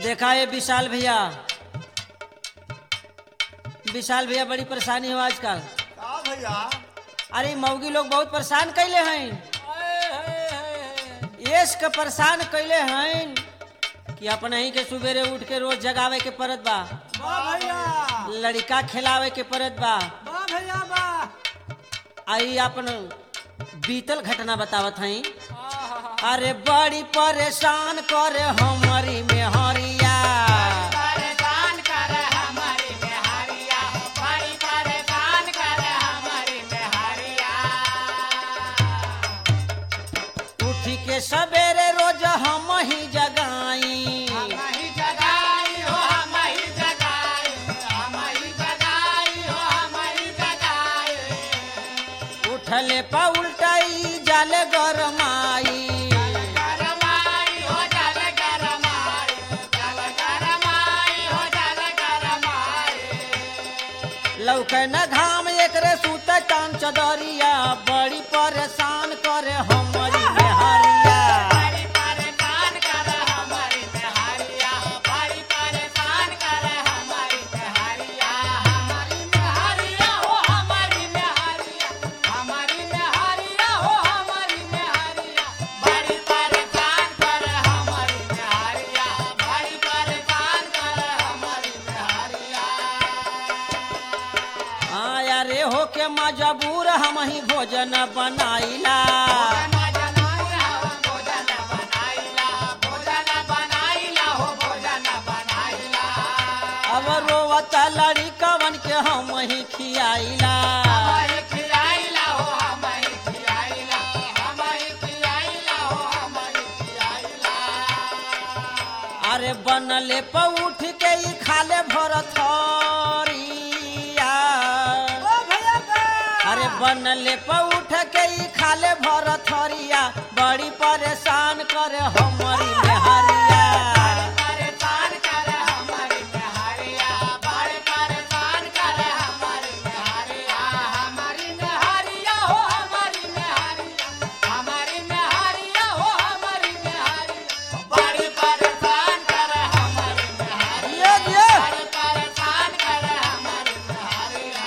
देखा ये विशाल भैया विशाल भैया बड़ी परेशानी हो आजकल का भैया अरे मौगी लोग बहुत परेशान कैले हैं यश के परेशान कैले हैं कि अपने ही के सुबेरे उठ के रोज जगावे के परत बा बा भैया लड़का खिलावे के परत बा बा भैया बा आई अपन बीतल घटना बतावत हई अरे बड़ी परेशान करे हमारी मेहरिया परेशान कर हमारी बिहारिया बड़ी परेशान कर हमारी बिहारिया उठी के सवेरे रोज हम ही जगाई हम ही जगाई हो हम ही जगाई हम ही जगाई हो हम ही जगाई उठले पा उल्टाई जाले गरमाई गरमाई हो जल गरमाई जल गरमाई हो जल गरमाई लौके न घाम एकरे सूत चांद चदरिया बड़ी परेशान करे हमारी मेहरिया बड़ी परेशान कर हमारी बिहारिया बड़ी परेशान कर हमारी बिहारिया हमारी बिहारिया हो हमारी बिहारिया हमारी बिहारिया हो हमारी बिहारिया बड़ी परेशान कर हमारी बिहारिया बड़ी परेशान कर हमारी बिहारिया आया रे हो के मजबूर हम ही भोजन बनाइला अब रोवत लड़ी कवन के हम ही खियाइला अरे बनले प उठ के ही खाले भर थरिया अरे बनले प उठ के ही खाले भर थरिया बड़ी परेशान करे हमारी मेहरिया बड़ी परेशान कर हमारी बिहारी ये ये बड़ी परेशान कर हमारी बिहारिया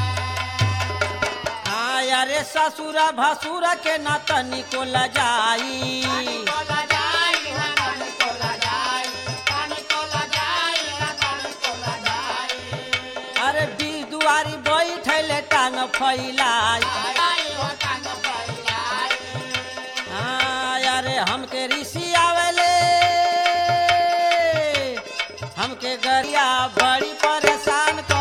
आया रे ससुरा भसुरा के ना तनिको लजाई कोला जाई ना कानी कोला जाई कानी कोला जाई ना कानी कोला जाई अरे बीर दुआरी बैठले टांग फैलाई आई हो कान फैलाई आया रे हमके ऋषि आवेले हमके गरिया बड़ी परेशान